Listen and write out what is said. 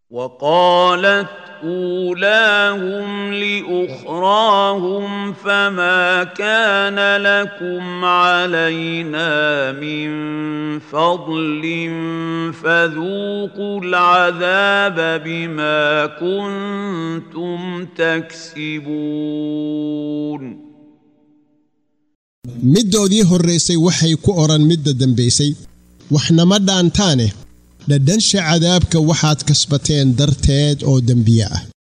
وقالت أولاهم لأخراهم فما كان لكم علينا من فضل فذوقوا العذاب بما كنتم تكسبون middoodii horraysay waxay ku odhan midda dambaysay waxnama dhaantaane dhadhansha cadaabka waxaad kasbateen darteed oo dembiye ah